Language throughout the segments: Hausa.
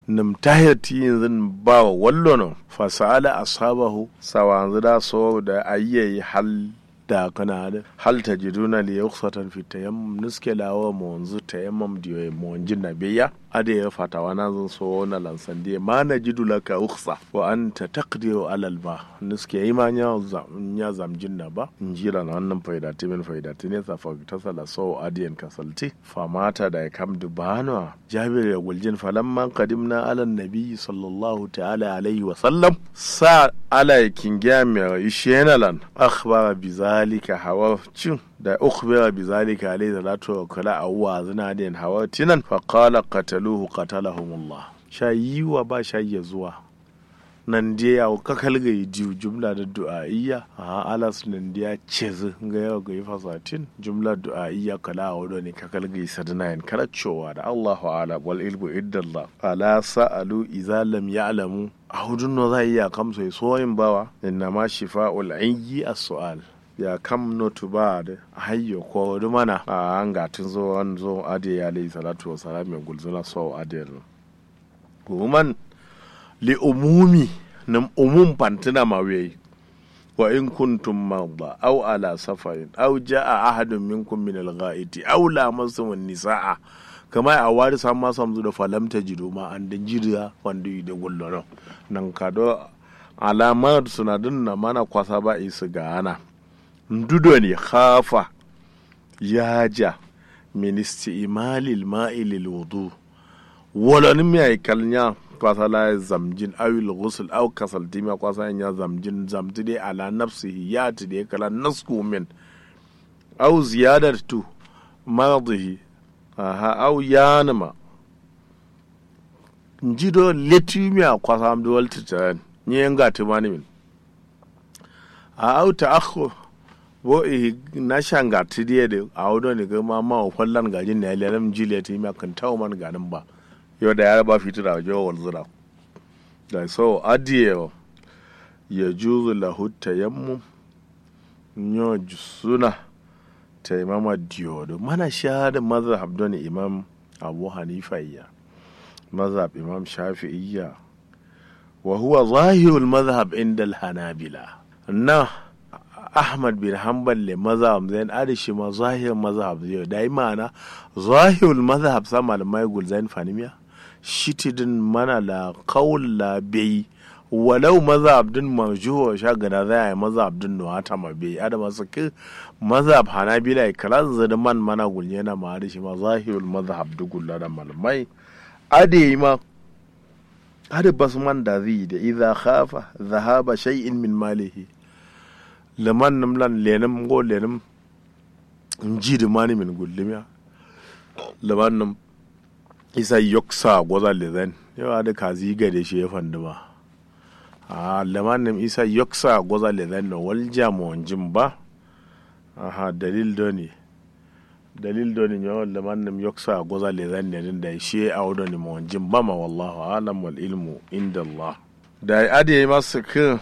nim tahir ti yanzu ba wa wallo no fa sa'ala ashabahu sawanzu da so da ayyayi hal da kana da hal tajiduna li yukhsatan fi tayammum nuske lawa mo wanzu tayammum diyo mo wanjin na biya ade ya fata wana zan so na lansan diye ma na jidu laka ukhsa wa anta taqdiru alal ba nuske yi ma nya nya zamjin na ba njira na wannan faida timin faida tine sa fa ta sala so adiyan kasalti fa mata da ya kam dubana jabir ya guljin falamman qadimna ala nabi sallallahu ta'ala alaihi wa sallam sa ala kingiya mai ishenalan akhbara bi zalika hawa cin da ukhbira bi zalika alayhi salatu wa kala awwa zina din hawa tinan fa qala qataluhu qatalahumullah shayiwa ba shayi zuwa nan dia ya ka kalga diu jumla da du'a'iyya a alas nan dia cez ga yau ga fasatin jumla du'a'iyya kala awdo ne ka kalga sadana yan karachowa da Allahu ala wal ilmu iddallah ala sa'alu idza lam ya'lamu a hudun no za iya kamsa soyin bawa inna ma shifa'ul ayyi as-su'al ya kam notu ba da hayyo ko mana a an gatin zo an zo ade ya alayhi salatu wa salam ya gulzuna so ade kuman li umumi nam umum pantina mawe wa in kuntum marda aw ala safarin aw jaa ahadun minkum min al-ghaiti aw lamastum an-nisaa kama a wari sam ma samzu da falamta jido ma an dan jiriya wanda yi da gulloro nan kado alamar sunadin na mana kwasa ba isu ga ana ndudo ne khafa yaja ministi imalil ma'ilil wudu wala mi ay kalnya kwasa la zamjin awil ghusl aw kasal dima kwasa ya zamjin zamti de ala nafsihi ya ti de kala nasku min aw ziyadatu maradihi aha aw yanama njido letumi a kwasa am do waltita nyenga timani min a aw ta'akhur bo i na shanga tidiye da a wudo ne ga ma ma fallan gajin ne lalam jiliya ti ma kan tawo man ganin ba yo da ya ba fitu da wajo wal zura da so adiye ya juzu lahu tayammum nyo suna taimama diyodo mana shahada mazhab don imam abu hanifa iya mazhab imam shafi'iyya wa huwa zahirul mazhab inda al-hanabila na Ahmad bin Hanbal le mazhab zain adishi ma zahir mazhab zai da yi ma'ana zahirul mazhab sa malamai gulzain fanimiya shitidin mana la qaul la bai walau mazhab din marjuwa sha gada zai yi mazhab din no hata ma bai adama su ki mazhab hanabila kala zada man mana gulye na ma adishi ma zahirul mazhab du gulla da malamai ade ma ade basman da zai da idza khafa dhahaba shay'in min malihi leman nim lan lenim go lenim nji di mani min gullimiya leman nim isa yoksa goza lezen yawa da kazi gade shi ya fanduma a leman nim isa yoksa goza lezen no walja mo jim ba aha dalil doni dalil doni nyo leman nim yoksa goza lezen ne din da shi a wado ni mo jim ba ma wallahu alam wal ilmu inda Allah da ade masu kin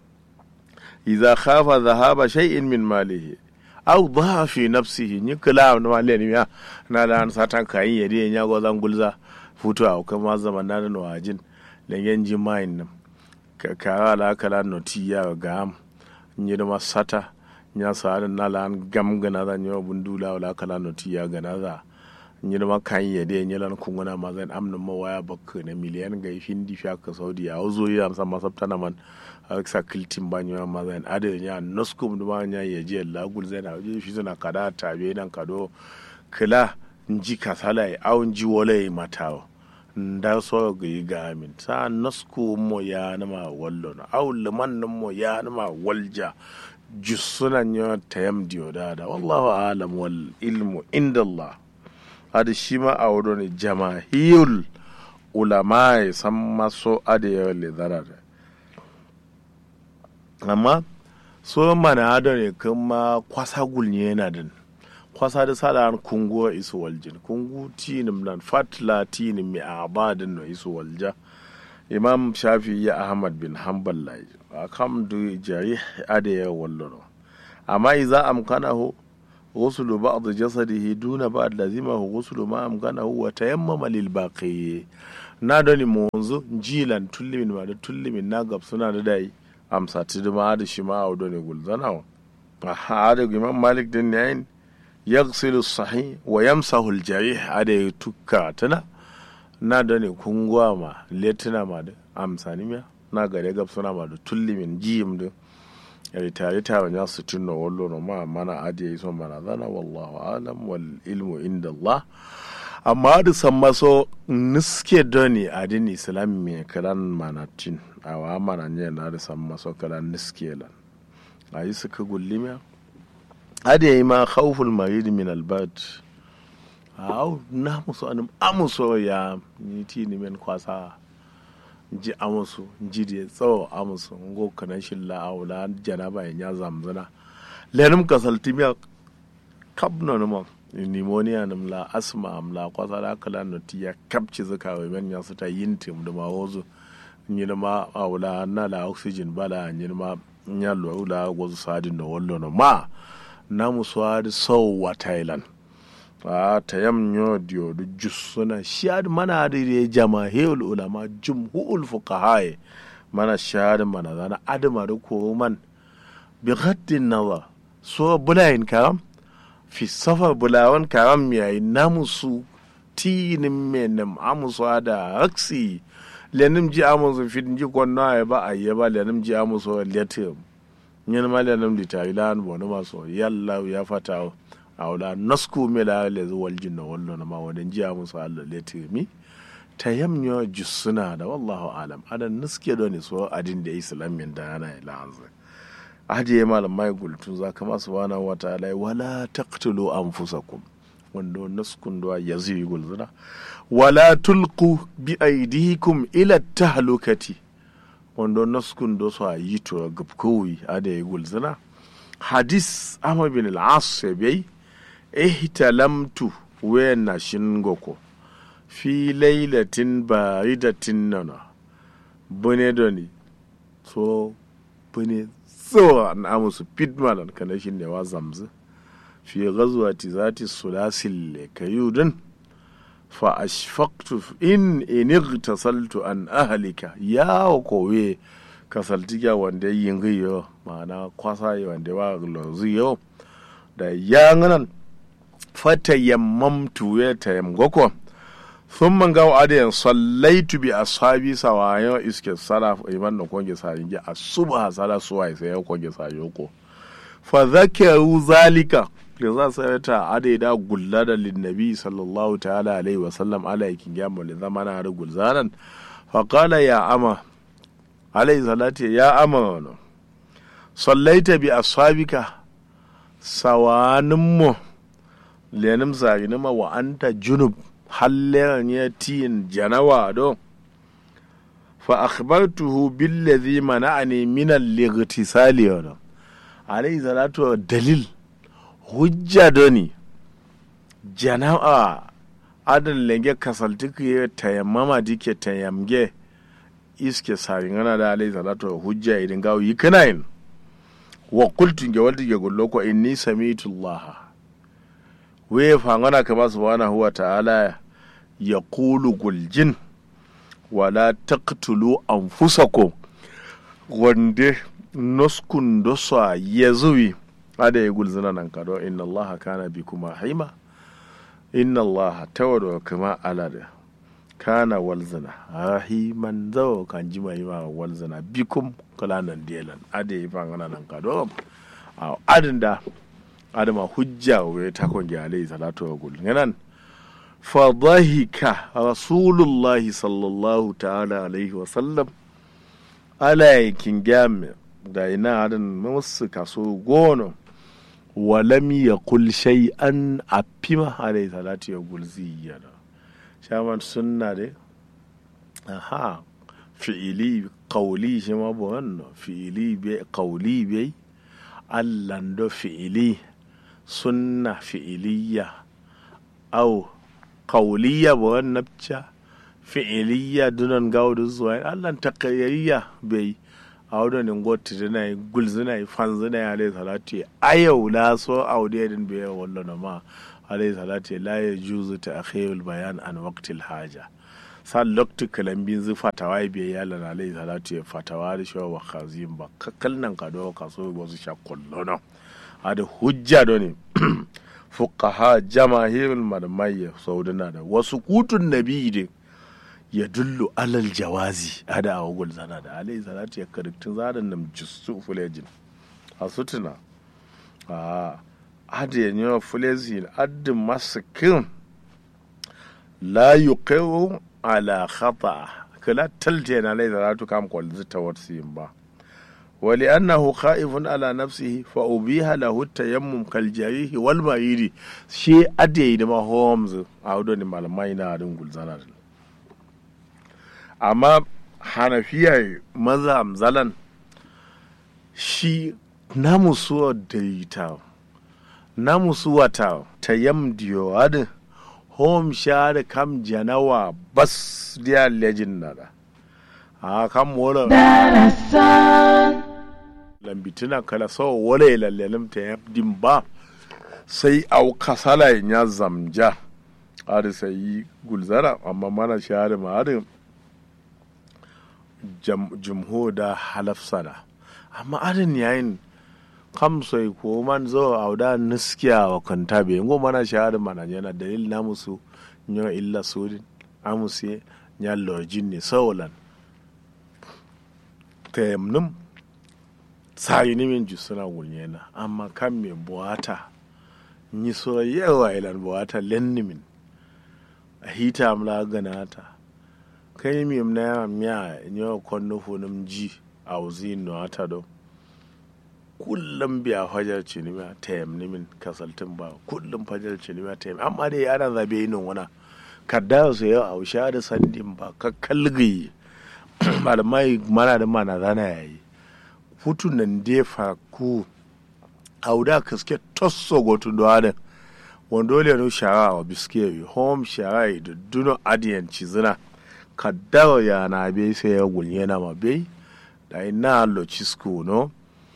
إذا خاف ذهاب شيء من ماله أو ضاع في نفسه نكلا ما لين يا نالا ساتان كاين يدي نيا غوزان غولزا futu a kuma zaman na no wajin lengen ji main nam ka ka la kala no ti ya ga am nyi da masata nya sa da na lan gam gana da nyo bundula wala kala no ti ya gana za nyi da kan ya de nyi lan kunguna ma zan amna ma waya bakka na miliyan ga hindi fi ka saudi ya zo ya amsa masabta na man sa kiltin ba nyɔ ma zan ade nya noskum duma nya ye je la gul zan a je shi zana kada ta be nan kado kila nji kasala e au nji wole e matawo nda so ga yi ga min sa nosku mo ya na ma wallo na au liman nan mo ya na ma walja jusuna nya tayam diyo da da wallahu alam wal ilmu inda Allah ade shi ma a wado ne jama'iyul ulama san maso ade ya le zarare amma so mana da ne kuma kwasa gulnye yana din kwasa da sada kungu isu waljin kungu tinim nan fatla tinim mi abadin no isu walja imam shafi ya ahmad bin hanbal lai akam du jari ade ya wallo amma idza amkanahu غسل بعض جسده دون بعض لزمه غسل ما أمكنه وتيمم للباقي na doni monzo jilan tullimin ma da tullimin na gab suna da dai amsa tidima da shi ma a doni gulzana wa aha da imam malik din yayin yaghsilu sahih wa yamsahu al-jarih ada ya tukka tana na doni kungwa ma letina ma da amsani miya na gare gab suna ma da tullimin jiyim da yari tare ta wanya su tunna wallo no ma mana adi yi son mana zana wallahu alam wal ilmu inda Allah amma da san maso niske doni adin islam me kalan manatin a wa mana ne na da san maso kalan niske lan ayi suka gullimiya adi yi ma khawful marid min al bad aw na muso anum amuso ya ni ti ni men kwasa ji amusu ji da tsawo amusu ngo kana shilla awla janaba ya zamzana lenum kasalti miya kabno numa pneumonia nim la asma am la kwasa da kala no tiya kapci zaka wa men ya su ta yin tim da ma wozu ni ma awla na la oxygen bala ni ma nya lo la wozu sadin no wallo no ma na muswadi so wa thailand a ta yam nyo dio du jussuna shad mana da re jama'ul ulama jumhul fuqaha mana shad mana zana adama da ko man bi ghaddin nazar so bulayin karam fi safar bulawan karam yayi namusu tinin menem amusu da aksi lenim ji amusu fit ji konna ya ba ayya ba lenim ji amusu letim nyen ma lenim di tailan bono maso yalla ya fata awla nasku mela le wal jinna wallo na ma wadan ji amusu Allah letimi tayamnyo jussuna da wallahu alam adan niske do ne so adin da islamin da yana ila anzai ajiye malamai gultun za ka masu wana wata alai wala taqtulu anfusakum wanda naskun da ya zai gulzuna wala tulqu bi aidikum ila tahlukati wanda naskun da su yi to gabkowi ada yi gulzuna hadis amma bin al-as bai ihtalamtu wa na shingoko fi lailatin baridatin nana bune doni so bune tsawa na musu pitmalan kana shi ne wa zamzu fi ghazwati zati sulasil kayudin fa ashfaqtu in inigtasaltu an ahlika ya kowe kasaltiga wanda yin giyo ma'ana kwasa wanda wa lozu yo da yanganan fata yammamtu ya tayammgoko sun man gawo adayan sallaitu bi ashabi sawayo iske sala iman da konge sa inge asuba sala suwa sai ya konge sa yoko fa zakaru zalika da za su ta adai da gulla da linnabi sallallahu ta'ala alaihi wa sallam ala yakin ya mu zama na har gulzanan fa qala ya ama alaihi salati ya ama wano sallaita bi ashabika sawanin mu lenim sarinima wa anta junub halleran ya tiyin janawa do fa akhbartuhu billadhi mana'ani min al-ightisali wa alayhi salatu dalil hujja doni janawa adan lenge kasaltiku ya tayammama dike tayamge iske saringana da alayhi salatu hujja idin gawo yi kanayin wa qultu ge waldi ge gollo ko inni sami'tu allaha we fangana kama subhanahu wa ta'ala ya kulu guljin wala taqtulu anfusakum wande noskun dosa ya zuwi ada ya gulzina nan kado inna allaha kana bi kuma haima inna allaha tawado kama alada kana walzina rahiman zawo kan ji mai ma walzina bikum kalanan delan ada ya fangana nan kado a adin da adama hujja wa ta kongi alayhi salatu wa gul nganan fa dhahika rasulullahi sallallahu ta'ala alaihi wa sallam ala yakin game da ina adan musu kaso gono wa lam yaqul shay'an afima alayhi salatu wa gul ziyana shaman sunna de aha fi'ili qawli shi ma bo fi'ili be qawli be allando fi'ili sunna fi'iliya au kauliya ba wani nafca fi'iliya dunan gaudu zuwa allan takayayya bai a wadannan gwata zina yi gul zina yi fan zina yi alayhi salatu ya ayau la so audiya din bai wallo na ma alayhi salatu la ya juzu ta akhirul bayan an waqtil haja sa lokti kalambin zu fatawa ya biya yala na lai salatu ya fatawa da shi wa kazin ba kakkal nan ka do ka so wasu sha kullono ada hujja do ne fuqaha jamahirul malamai saudana da wasu kutun nabi din ya dullu alal jawazi ada a wagul zana da alai salatu ya kariktun zadan nam jisu fulejin a sutuna a ada ya nyo fulejin adin masikin la yuqiru ala khata kala talte na lai salatu kam kwal zita watsin ba ولأنه خائف على نفسه فأبيها له التيمم كالجريح والمريض شيء أدي دما هومز أو دوني malamai na adin gulzana amma hanafiya maza zalan shi namu suwa daita namu suwa ta tayam diyo adin home share kam janawa bas dia legend nada a kam wala lambitina kala so wala lallelim ta yabdin ba sai au kasala ya zamja ari sai gulzara amma mana share ma ari jumho da halafsana amma arin yayin kam sai ko man zo auda niskiya wa kanta be ngo mana share mana yana dalil namusu nyo illa sudin amusi nya lojin ne sawalan tayamnum sayi ni min jusuna wulnyena amma kan me buwata ni so yawa ilan buwata lenni min a hita amla ganata kai mi na ya miya nyo konno funum ji a uzi no ata do kullum biya fajar cinima tayam ni min kasaltin ba kullum fajar cinima tayam amma dai ana zabe yin wana kadda su yau a usha da sandin ba ka kalgi malamai mana da mana zana yayi hutun nan defa ku auda kaske tosso gotu do ada wando le no shara wa biske home shara da duno adiyan cizina kaddawa ya na be sai ya gulye na ma be da ina lo cisco no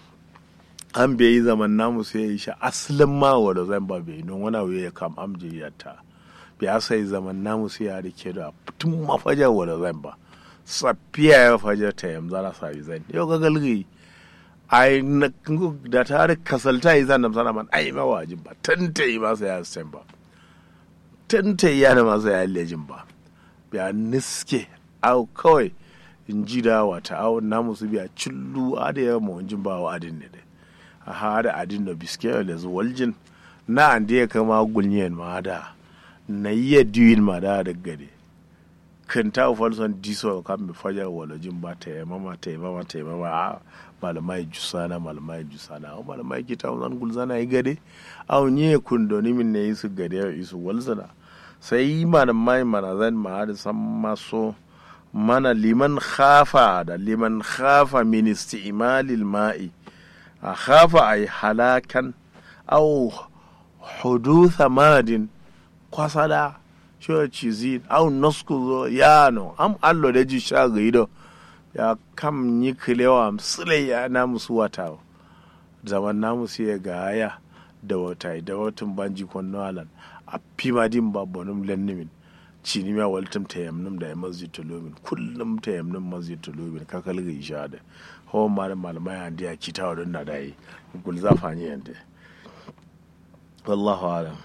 an be yi zaman namu sai ya sha asalin ma wanda zan ba be non wana ya kam amje yatta be sai zaman namu sai ya rike da tun mafajar wanda zan ba safiya ya fajar ta yamza na sa zan yau ga galgi ai na da ta da kasalta yi zan namsana man ai ma wajin ba tanta yi masa ya sen ba tanta yi yana masa ya lejin ba biya niske au kawai in ji da wata au na musu biya cillu a da yawa mawajin ba wa adin ne dai a ha da adin da biske da zuwaljin na an da ya kama gulniyan ma da na yi diwin ma da da gade kan ta falson diso kan mi fajar walajin ba ta yi mama ta yi mama ta yi mama a malamai jusana malamai jusana au malamai kita zan gulzana yi gade au nye kundoni min ne isu gade ya isu walzana sai malamai mana zan ma da san maso mana liman khafa da liman khafa min isti'malil ma'i a khafa ay halakan au hudutha madin kwasada shi cizin au nasku yano am allo da ji sha gaido ya kam yi kilewa msile ya na musu wata zaman na musu ya gaya da wata da watan banji kwanno alan a fima din ba bonum lennimin cini ma waltum ta yamnum da masjid tulumin kullum ta yamnum masjid tulumin ka kalga isha da hawan ma da malamai an diya ki tawa don na dai gul zafani yanda wallahu alam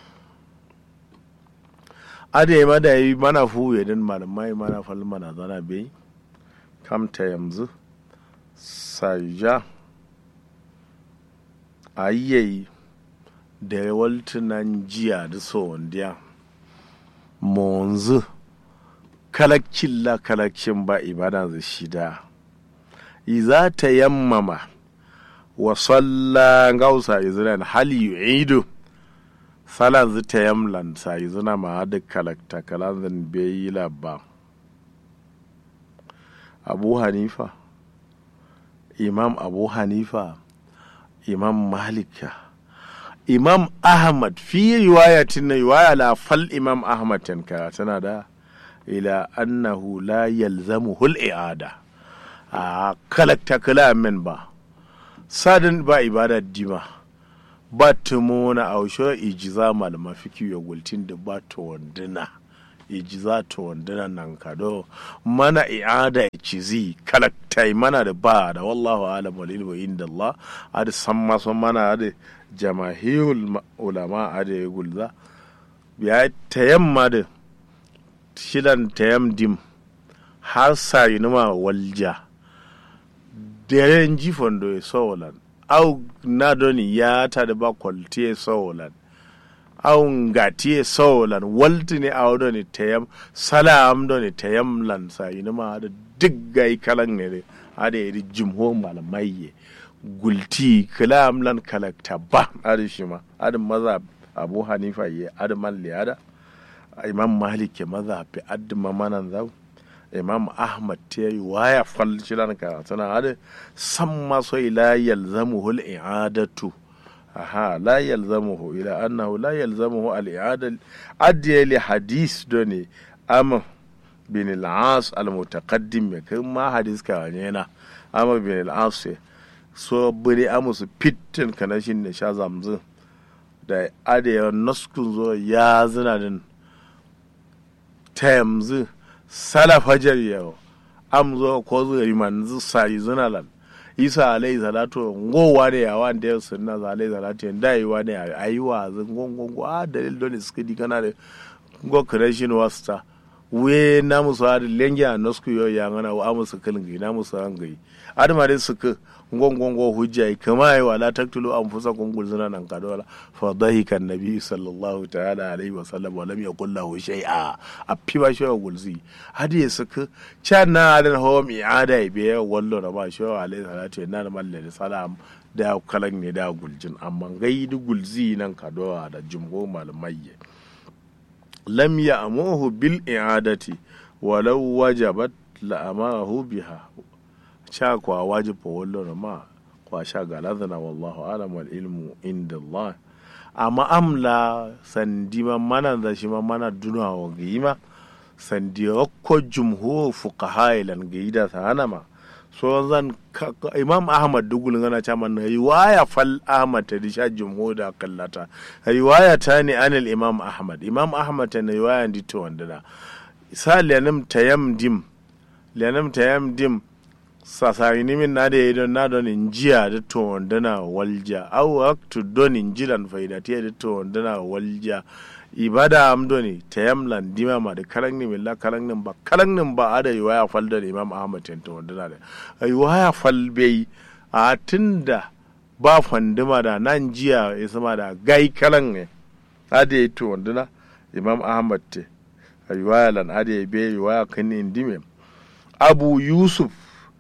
ade ma da yi mana fu ya din malamai mana fal mana zana bai kamta yanzu saja a yi da waltunan jiya da sondiya monzu kalakcin la kalakcin ba ibada zai shida iza ta yammama wa salla gausa izran hal yu'idu salan zu ta yamlan sa izuna ma da kalakta kalan zan bai labba abu hanifa imam abu hanifa imam malika imam ahmad fi riwayatin na riwaya la fal imam ahmad tanka tana da ila annahu la yalzamu hul i'ada a kalakta kala min ba sadin ba ibada dima ba tumo na ausho ijiza malama fiki ya gultin da ba to wanduna iji za to wandana nan kado mana i'ada cizi kalaktai mana da ba da wallahu alam wal ilmu inda Allah ada san maso mana ada jamahirul ulama ada ya gulza ya tayamma da shidan tayam dim har sai numa walja deren jifon do e sowolan au nadoni yata ba kwalti e sowolan au ngati e sowolan waltini awdoni teyam salam doni teyam lan sa inuma ada diggai kalan ne ada iri jumho malamaiye gulti kalam lan kalakta ba ada shima ada maza abu hanifa ye ada malli ada imam malik ke maza fi adda mamanan zau imam ahmad ta yi waya fal shilan ka tana hada san maso ila yalzamuhu al-i'adatu aha la yalzamuhu ila annahu la yalzamuhu al-i'ada adiya li hadis doni am bin al-as al-mutaqaddim me kai ma hadis ka ne na am bin al-as so bari amusu fitin kanashin ne sha zamzin da adiya naskun zo ya zina din ta yanzu salafajar yau am zo ko zuri man zu sai zunalan isa alai salatu ngowa da yawa da yau sunna za alai salatu da yi wa ne ayi wa zun gongongo a dalil don suka di kana da go creation wasta we na musu da lengi a nosku yo ya ngana wa musu kalin na musu an gai adama dai suka ngongongo hujja kama yi wala taktulu an fusa kungul zina nan kadola fa dahika annabi sallallahu ta'ala alaihi wa sallam wa lam yaqul lahu shay'a a fiba shi wa gulzi hadi ya saka can na alin hawa mi ada be wallo na ba shi wa alaihi salatu na na malle salam da kalan ne da guljin amma gaidu gulzi nan kadola da jumgo malamai lam ya'muhu bil i'adati walau wajabat la amarahu biha sha kwa wajib wallo ma kwa sha galadana wallahu alam wal ilmu inda Allah amma amla sandi ma mana da shi ma mana duna wa gima sandi ko jumhur fuqaha ilan gaida sana ma so zan imam ahmad dugul ngana cha man riwaya fal ahmad ta disha jumhur da kallata riwaya ta ne anil imam ahmad imam ahmad ta riwaya ndi to wanda sa lenim tayam dim lenim tayam dim sasari nimin na da ya don na don injiya da to wandana walja au aktu don injilan faidatiya da to wandana walja ibada am doni tayamlan dima ma da kalang ni milla kalang nin ba kalang nin ba ada yi waya fal da imam ahmad ten to wandana da ai waya fal bai a tunda ba fandima da nan jiya ya sama da gai kalang ne ada yi to wandana imam ahmad te ai waya lan ada yi bai waya kan indime abu yusuf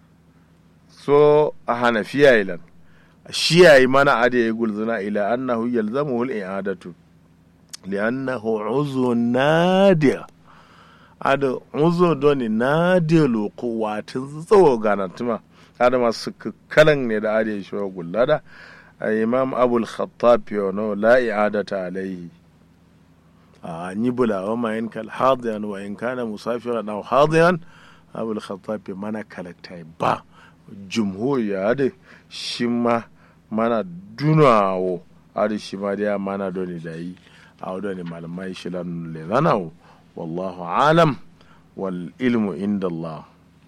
so a hanafiya ilan shi yayi mana ade ya gulzuna ila annahu yalzamuhu al-i'adatu li'annahu uzu nadir ada uzu doni nadir loko watin tsawo ganatuma ada masu kalan ne da ade shi gullada imam abul khattab yono la i'adata alayhi a ni bula wa ma in kal hadiyan wa in kana musafiran aw hadiyan abul khattab mana kalaktai ba jumhur ya da shi ma mana dunawo adi shi ma da mana doni da yi a wadda malamai shi lan le zanawo wallahu alam wal ilmu inda Allah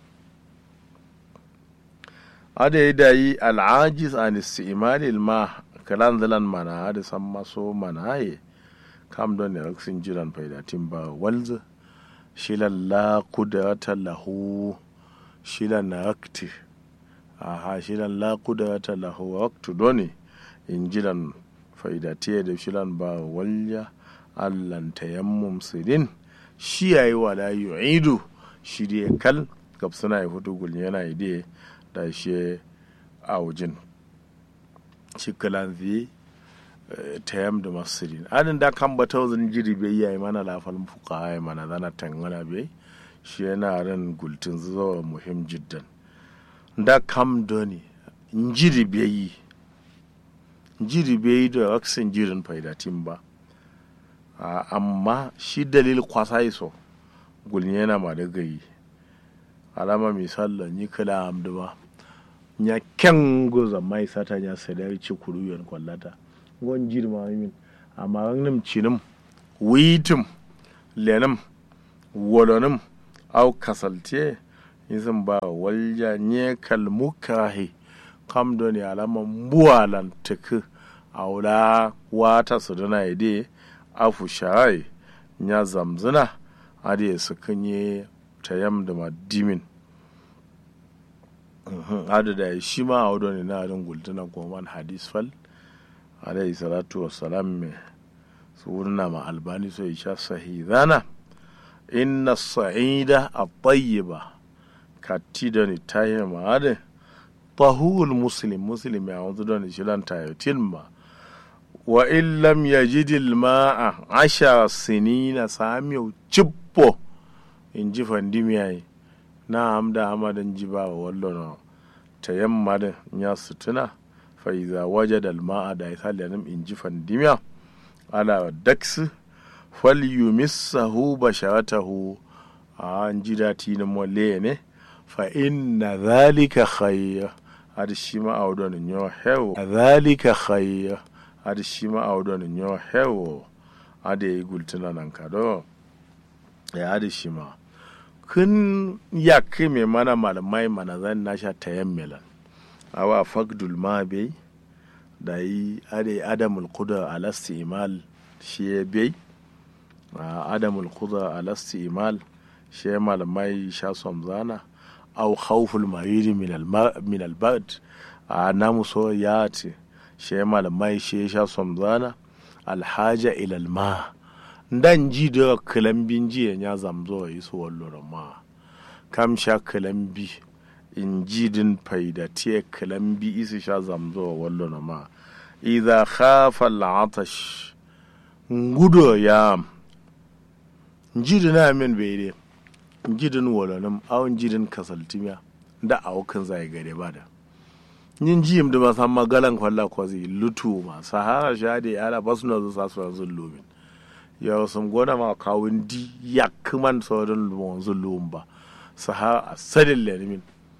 ada yi da yi al'ajis an isti'imali ma kalan zalan mana adi san maso mana ye kam don ne raksin jiran faidatin ba walza shi la kudrata lahu shi na rakti aha shilan la kudrata lahu waqtu doni injilan faidatiya da shilan ba walya allan tayammum sidin shi yayi wala yu'idu shi dai kal gab suna yi hutu gul yana ide da shi aujin shi kalan zi tayam da masridin adin da kan ba tawzin jiri bai yayi mana lafal fuqa mana zana tangana bai shi yana ran gultin zuwa muhim jiddan da kam doni njiri beyi njiri beyi da waksin jirin faidatin ba amma shi dalil kwasa iso gulni yana ma da gayi alama misalla ni kala amdu ba nya ken goza mai sata nya sadari ci kuruyen kwallata gon jiri ma min amma nim cinim witim lenim wolonim au kasalte izin ba walja nye kalmukahi kam do ne alama mbuwalan tuku aula wata su dana ide afu shai nya zamzina ade su kunye tayam da madimin hada da shi ma a wadda ne na adin gultuna goman hadis fal alayhi salatu wassalam me su wurna ma albani so isha sahidana inna sa'ida at-tayyiba katti ni tayi ma ade tahul muslim muslim ya wanzu don shilan tayotin ma wa in lam yajidil ma'a ashara sinina samiyu cippo in ji fandimiyayi na amda hamadan ji ba wa wallo na ta yamma da ya sutuna fa iza wajada al ma'a da isalanum in ji fandimiya ala daks fal yumissahu basharatahu an ji dati na mole ne fa inna dhalika khayr hada shi ma awdon nyo hewo dhalika khayr hada shi ma awdon nyo hewo hada yi gultuna nan kado ya hada shi ma kun yakke mai mana malamai mana zan na sha tayan milan awa fagdul ma bai da yi ade adamul kuda alasti imal shi ya bai adamul kuda alasti imal shi ya malamai sha somzana au khawful mariri min albad a namu so ya ce shi ya malamai shi ya sha somzana alhaja ilal ma dan ji da kalambin jiya ya zamzo yi su wallo ma kam sha kalambi in ji din faida tiye kalambi isi sha zamzo wallo ma idha khafa al'atash ngudo ya jidin amin bai de jidin walonim awon jidin kasaltimiya da awukan zai gare ba da yin jiyim da masan magalan kwalla kwazi lutu ma sahara sha da yara basu na zuwa su yanzu lumin ya sun gona ma kawun di ya kuman sauran wanzu lumba su ha a sadin lerimin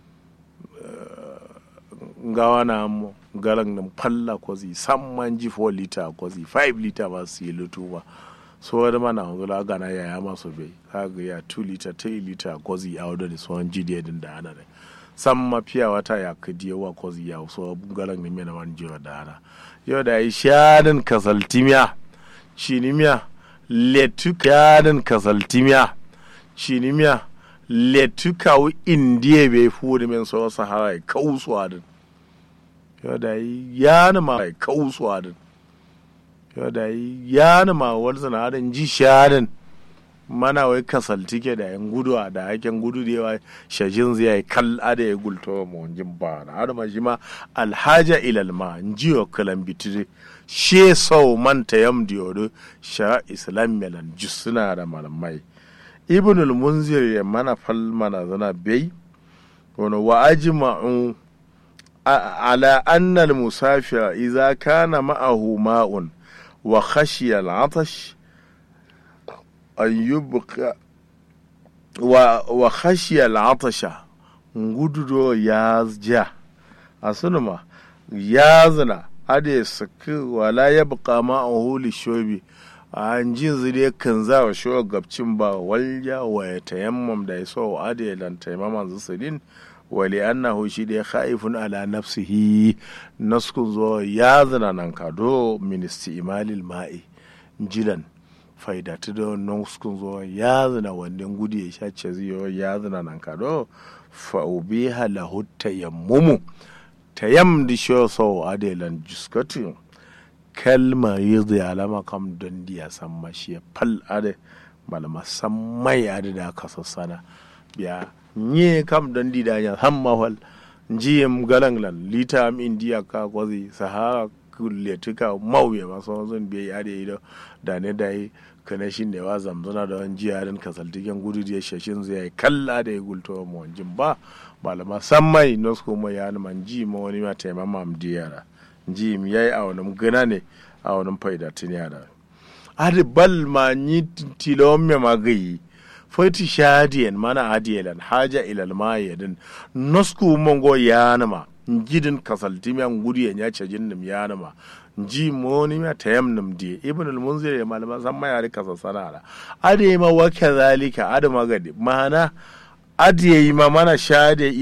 gawa na mu galan nan falla ko zi samman ji 4 liter ko zi 5 liter ba su yi lutu ba so wani mana wanzu la gana ya ya masu bai kaga ya 2 liter 3 liter ko zi a wadda da sauran ji da yadda da ana da san mafiya wata ya kadi yawa ko zi ya so galan ne mai na wani jiwa da ana yau da yi shanin kasaltimiya shinimiya letukanin kasaltimiya shinimiya letukawu indiya bai fuwa min so sahara kausuwa din yau da yi yana ma kausuwa din yau da yi yana ma wani sanadin ji shanin mana wai kasaltike da yan gudu a da haken gudu da yawa shajin zai yi kalla da ya gulto ma wajen ba na har ma shi ma alhaja ilal ma jiyo kalan bitire she sau manta yam diyodo sha islam melan suna da malamai ibnul munzir ya mana fal mana zana bai wani wa ajma'u ala anna al-musafir idza kana ma'ahu ma'un wa khashiya al-'atash an yubqa wa wa khashiya al-'atasha ngududo ya ja asunuma ya zina ade saki wala ya buka ma a huli shobi a jin zire kan za wa shi gabcin ba walja wa ya tayammam da ya so ade lan taimaman zusulin wali annahu shi da ya khaifun ala nafsihi naskun zo ya zina nan kado ministi imalil ma'i jilan faidatu da naskun zo ya zina wannan gudu ya sha ce ziyo ya zina nan kado fa'ubiha lahu tayammumu ta yam di sho so adelan juskatu kalma yidhi alama kam don diya san mashi pal ade malama san mai ade da ka sassana biya nye kam don di da ya hamma wal jiyem galanglan lita am indiya ka kwazi sahara kulle tuka mauye maso zan biya ade ido da ne dai kana shi ne wa zamzana da wani jiyarin kasaltiken gudu da shashin zai kalla da ya gulto ma wanjin ba malama san mai nosko mai ya man ji ma wani ma taima mam diyara ji mi yayi a wani gana ne a wani faida tun yara adi bal ma ni tilon me magayi fati shadiyan mana adiyalan haja ilal ma yadin nosko mongo ya ma njidin kasaltimiya nguriye nya cajin nim yanama nji moni ma tayam nim die ibn al munzir ya malama san ma yare kasa sanara ade ma wa kadhalika ade magadi mana ade yi ma mana shade